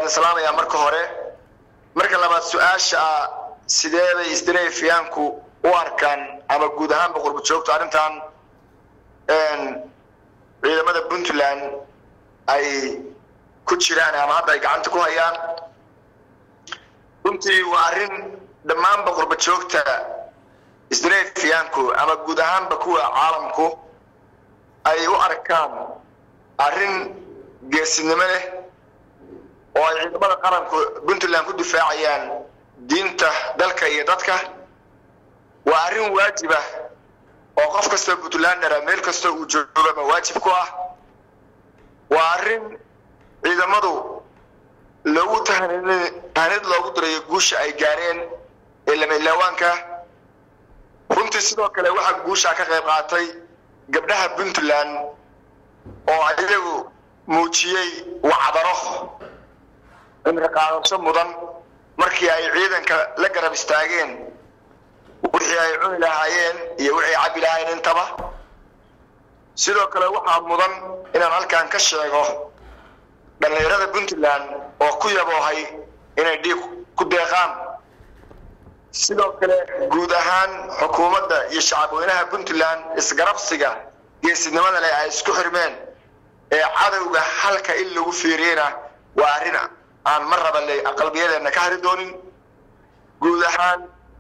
waan islaamayaa marka hore marka labaad su-aasha sidee bay isdineefiyaanku u arkaan ama guud ahaanba qurba joogto arrintan ciidamada puntland ay ku jiraan ama hadda ay gacanta ku hayaan runtii waa arrin dhammaanba qurba joogta isdineefiyaanku ama guud ahaanba kuwa caalamku ay u arkaan arrin geesinimo leh oo ay ciidamada qaranku puntland ku difaacayaan diinta dalka iyo dadka waa arrin waajib ah oo qof kastoo puntlandera meel kastoo uu joogaba waajib ku ah waa arrin ciidamadu loogu tahanid loogu dirayo guusha ay gaareen ee lamaylawaanka runtii sidoo kale waxaa guushaa ka qayb qaatay gabdhaha puntland oo iyagu muujiyey wacdaro cimri qaadasho mudan markii ay ciidanka la garab istaageen wixii ay cuni lahaayeen iyo wixii cabbi lahaayeen intaba sidoo kale waxaa mudan inaan halkan ka sheego dhallinyarada puntland oo ku yaboohay inay dhiig ku deeqaan sidoo kale guud ahaan xukuumadda iyo shacabweynaha puntland isgarabsiga geesinimada leh ay isku xirmeen ee cadowga halka in lagu fiiriyena waa arrin aan mar raba le qalbiyadeena ka hari doonin guud ahaan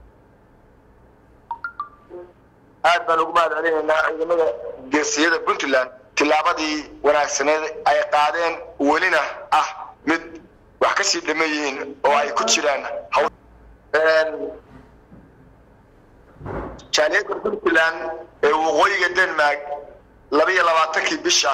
aad baan ugu mahad celinaynaa ciidamada geesiyada puntland tillaabadii wanaagsaneed ay qaadeen welina ah mid wax kasii dhaman yihiin oo ay ku jiraan jaaliyadda puntland ee waqooyiga denmark laba iyo labaatankii bisha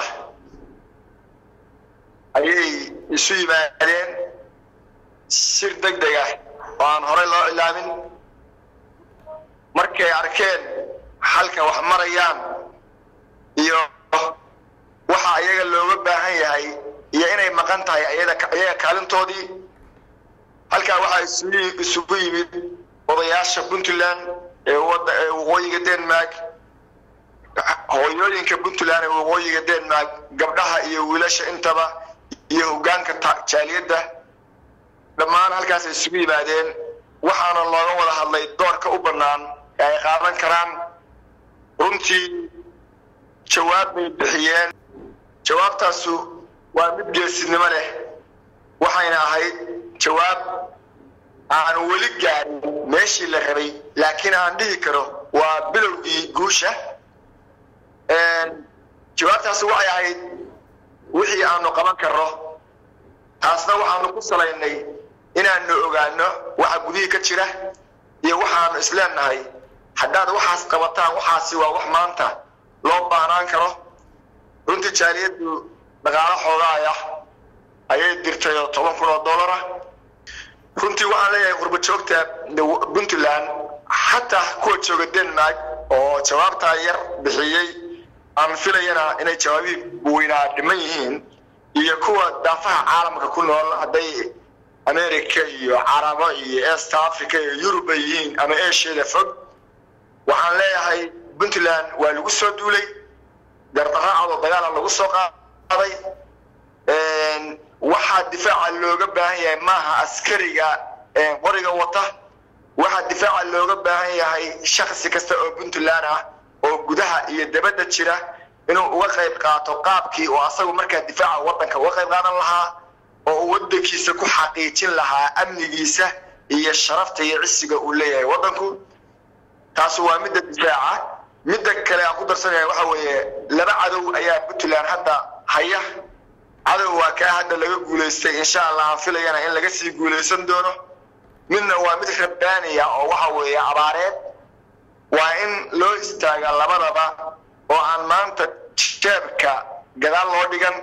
ayay isu yimaadeen shir deg deg ah oo aan horey loo cilaamin markay arkeen halka wax marayaan iyo waxa iyaga looga baahan yahay iyo inay maqan tahay iyaga kaalintoodii halkaa waxaa isugu yimid odayaasha puntland ee waqooyiga denmark hooyooyinka puntland ee waqooyiga denmark gabdhaha iyo wiilasha intaba iyo hogaanka jaaliyadda dhammaan halkaas ay isugu yimaadeen waxaana looga wada hadlay doorka u bannaan ee ay qaadan karaan runtii jawaab bay bixiyeen jawaabtaasu waa mid geesinimo leh waxayna ahayd jawaab aan weli gaarin meeshii la rabay laakiin aan dhihi karo waa bilowgii guusha jawaabtaasi waxay ahayd wixii aanu qaban karno taasna waxaanu ku salaynay inaanu ogaano waxa gudihii ka jira iyo waxaanu isleenahay haddaad waxaas qabataan waxaasi waa wax maanta loo baahnaan karo runtii jaaliyaddu dhaqaalo xoogaaya ayay dirtay oo toban kun oo dollara runtii waxaan leeyahay qurba joogta puntland xataa kuwa jooga denmark oo jawaabtaa yar bixiyey aan filayana inay jawaabihii weynaa dhiman yihiin iyo kuwa daafaha caalamka ku nool hadday america iyo carabo iyo east africa iyo yurub ay yihiin ama asiada fog waxaan leeyahay puntland waa lagu soo duulay gardarraacadoo dagaala lagu soo qaaday waxaa difaaca looga baahan yahay maaha askariga qoriga wata waxaa difaaca looga baahan yahay shaksi kasta oo puntland ah oo gudaha iyo dabadda jira inuu uga qayb qaato qaabkii oo asagu markaa difaaca waddanka uga qayb qaadan lahaa oo uu waddankiisa ku xaqiijin lahaa amnigiisa iyo sharafta iyo cisiga uu leeyahay waddanku taasi waa midda difaaca midda kale aan ku darsanaya waxa weeye laba cadow ayaa puntland hadda haya cadow waa kaa hadda laga guulaystay insha allah aan filayana in laga sii guulaysan doono midna waa mid rabbaaniya oo waxa weeye abaareed waa in loo istaaga labadaba oo aan maanta jeebka gadaal loo dhigan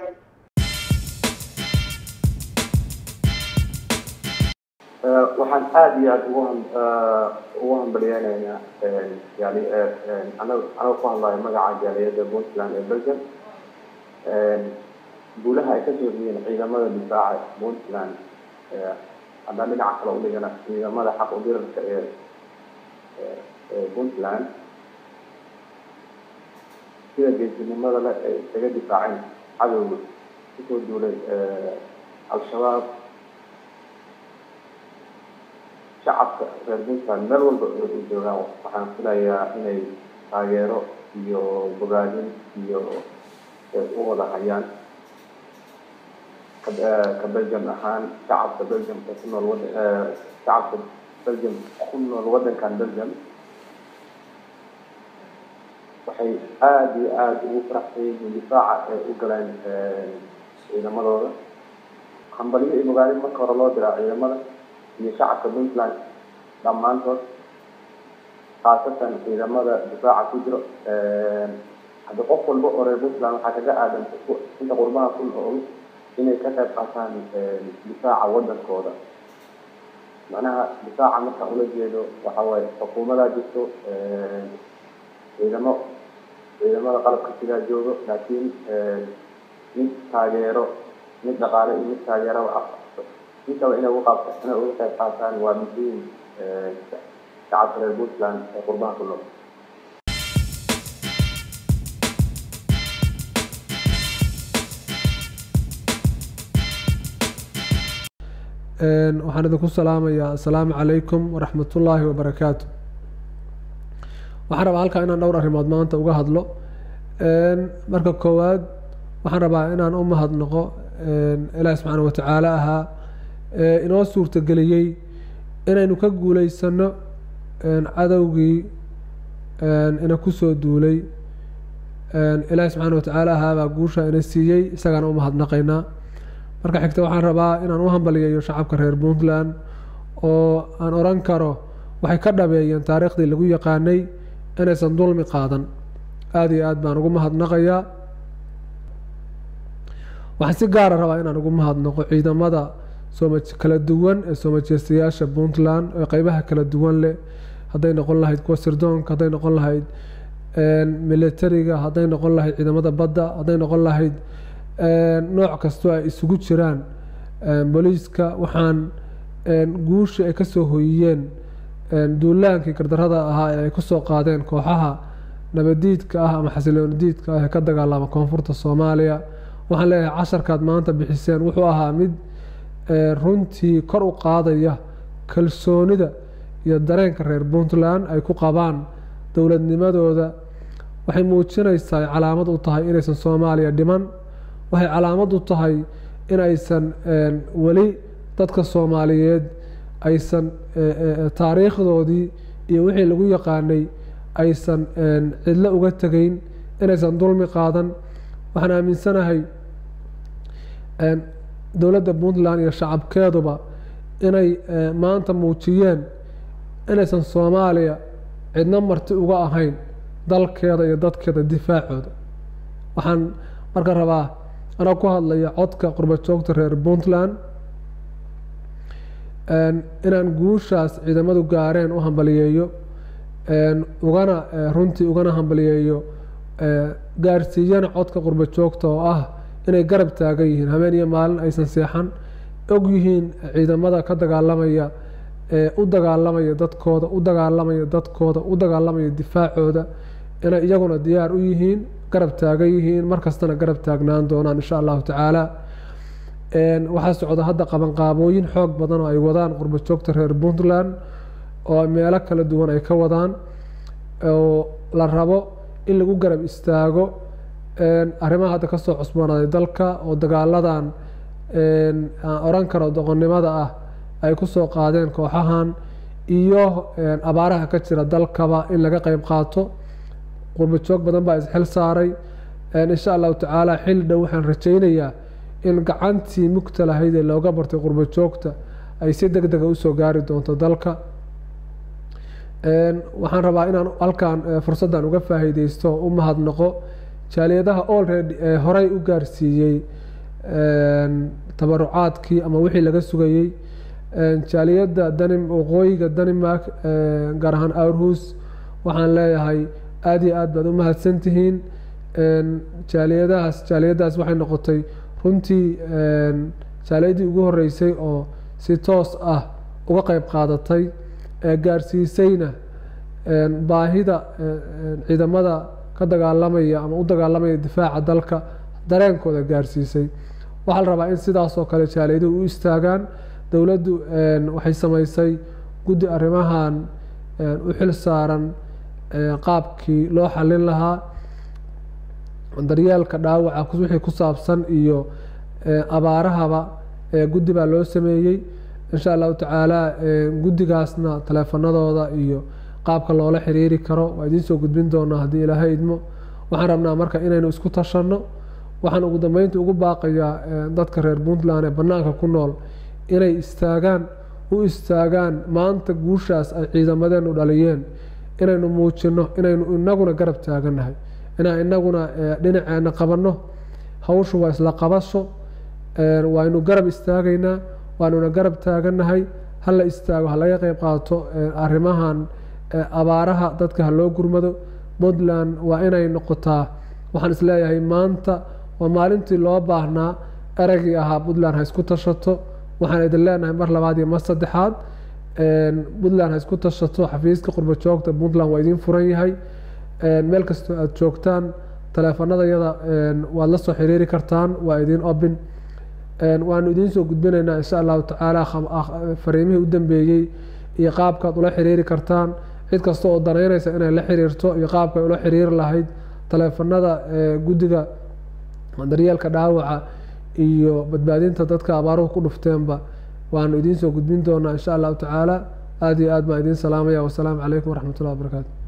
waxaan aada iyo aada ugu ugu hambalyeynaynaa yani anaga anaga ku hadlayo magaca jaaliyadda puntland ee belgium guulaha ay kasoo riyeen ciidamada difaaca puntland haddaan dhinaca kale udhigana ciidamada xaq udirarka ee ee puntland sida geesinimada le ay isaga difaaceen cadowga kusoo duulay al-shabaab shacabka reer puntland meel walba u joogaan waxaan filayaa inay taageero iyo bogaadin iyo u wada hayaan ka belgium ahaan shacabka belgium ee ku nool wada shacabka belgium ku nool waddankan belgium waxay aada iyo aada ugu faraxsan yihiin difaaca ee u galeen ciidamadooda hambalyo iyo bogaadin marka hore loo diraa ciidamada iyo shacabka puntland dhammaantood khaasatan ciidamada difaaca ku jiro hadda qof walba oo reer puntland waxaa kaga aadan inta qurbaha ku nool inay ka qayb qaataan difaaca waddankooda macnaha difaaca markaan ula jeedo waxa waaye xukuumadaa jirto ciidamo ciidamada qalabka sidaa joogo laakiin mid taageero mid dhaqaale iyo mid taageeraba ah intaba inay uga qaabta inay uga qayb qaataan waa muhiim shacabka reer puntland ee qurbaha ku nool waxaan idinku salaamayaa assalaamu calaykum waraxmatullaahi wabarakaatu waxaan rabaa halkaa inaan dhowr arrimood maanta uga hadlo marka koowaad waxaan rabaa inaan u mahadnaqo ilaahi subxaana watacaala ahaa ee inoo suurtageliyey inaynu ka guuleysano cadowgii ina kusoo duulay ilaahi subxaana watacaala ahaa baa guusha ina siiyey isagaana u mahadnaqaynaa marka xigta waxaan rabaa inaan u hambaliyeeyo shacabka reer puntland oo aan odhan karo waxay ka dhabeeyeen taariikhdii lagu yaqaanay inaysan dulmi qaadan aada iyo aad baan ugu mahadnaqayaa waxaan si gaara rabaa inaan ugu mahadnaqo ciidamada sooma kala duwan ee soo majeystayaasha puntland ee qeybaha kala duwan leh hadday noqon lahayd kuwa sirdoonka hadday noqon lahayd militariga hadday noqon lahayd ciidamada badda hadday noqon lahayd nooc kastoo ay isugu jiraan booliiska waxaan guushii ay kasoo hoyiyeen duulaankii gardarada ahaa ee ay kusoo qaadeen kooxaha nabadiidka ah ama xasiloonidiidka ah ee ka dagaalama koonfurta soomaaliya waxaan leeyahay casharkaad maanta bixiseen wuxuu ahaa mid runtii kor u qaadaya kalsoonida iyo dareenka reer puntland ay ku qabaan dowladnimadooda waxay muujinaysaa calaamad u tahay inaysan soomaaliya dhiman waxay calaamad u tahay in aysan weli dadka soomaaliyeed aysan taariikhdoodii iyo wixii lagu yaqaanay aysan cidlo uga tegeyn inaysan dulmi qaadan waxaan aaminsanahay dowladda puntland iyo shacabkeeduba inay maanta muujiyeen inaysan soomaaliya cidno marti uga ahayn dalkeeda iyo dadkeeda difaacooda waxaan marka rabaa anaa ku hadlaya codka qurba joogta reer puntland inaan guushaas ciidamadu gaareen u hambaliyeeyo ugana runtii ugana hambaliyeeyo gaarsiiyana codka qurba joogta oo ah inay garab taagan yihiin habeen iyo maalin aysan seexan og yihiin ciidamada ka dagaalamaya ee u dagaalamaya dadkooda u dagaalamaya dadkooda u dagaalamaya difaacooda inay iyaguna diyaar u yihiin garab taagan yihiin markastana garab taagnaan doonaan insha allahu tacaala waxaa socda hadda qabanqaabooyin xoog badan oo ay wadaan qurba joogta reer puntland oo meelo kala duwan ay ka wadaan oo la rabo in lagu garab istaago arrimaha hadda kasoo cusboonaaday dalka oo dagaaladan aan oran karo doqonnimada ah ay kusoo qaadeen kooxahan iyo abaaraha ka jira dalkaba in laga qeyb qaato qurba joog badan baa isxil saaray insha allahu tacaala xil dhow waxaan rajaynayaa in gacantii mugta lahayd ee looga bartay qurba joogta ay si deg dega usoo gaari doonto dalka waxaan rabaa inaan halkan fursaddan uga faa'iideysto u mahadnaqo jaaliyadaha olready ee horey u gaarsiiyey tabarucaadkii ama wixii laga sugayey jaaliyadda danim waqooyiga danimark gaar ahaan aarhus waxaan leeyahay aada iyo aad baad u mahadsantihiin jaaliyadahaas jaaliyaddaas waxay noqotay runtii jaaliyaddii ugu horeysay oo si toos ah uga qeyb qaadatay ee gaarsiisayna baahida ciidamada ka dagaalamaya ama u dagaalamaya difaaca dalka dareenkooda gaarsiisay waxaa la rabaa in sidaasoo kale jaaliyaduhu u istaagaan dowladdu waxay samaysay guddi arrimahan u xil saaran qaabkii loo xalin lahaa daryeelka dhaawaca wixii ku saabsan iyo abaarahaba guddi baa loo sameeyey insha allahu tacaala guddigaasna taleefanadooda iyo qaabka loola xiriiri karo waa idiin soo gudbin doonaa haddii ilaahay idmo waxaan rabnaa marka inaynu isku tashanno waxaan ugu dambeynta ugu baaqayaa dadka reer puntland ee bannaanka ku nool inay istaagaan u istaagaan maanta guushaas ay ciidamadeenu dhaliyeen inaynu muujinno inaynu inaguna garab taagannahay inaan inaguna dhinaceena qabanno hawshu waa isla qabasho waynu garab istaagaynaa waanuna garab taagannahay hala istaago ha laga qeyb qaato arrimahan abaaraha dadka ha loo gurmado puntland waa inay noqotaa waxaan isleeyahay maanta waa maalintii loo baahnaa eraggii ahaa puntland ha isku tashato waxaan idin leenahay mar labaad iyo mar saddexaad puntland ha isku tashato xafiiska qurba joogta puntland waa idiin furan yahay meel kastoo aada joogtaan taleefanadayada waad la soo xiriiri kartaan waa idiin obin waanu idiin soo gudbinaynaa insha allahu tacaala fariimihii u dambeeyey iyo qaabkaad ula xiriiri kartaan cid kasta oo danaynaysa inay la xiriirto iyo qaabkay ula xiriiri lahayd taleefanada guddiga daryeelka dhaawaca iyo badbaadinta dadka abaaruhu ku dhufteenba waanu idiin soo gudbin doonaa insha allahu tacaala aada iyo aad baan idiin salaamaya wasalaamu calaykum waraxmat ullahi wabarakaatu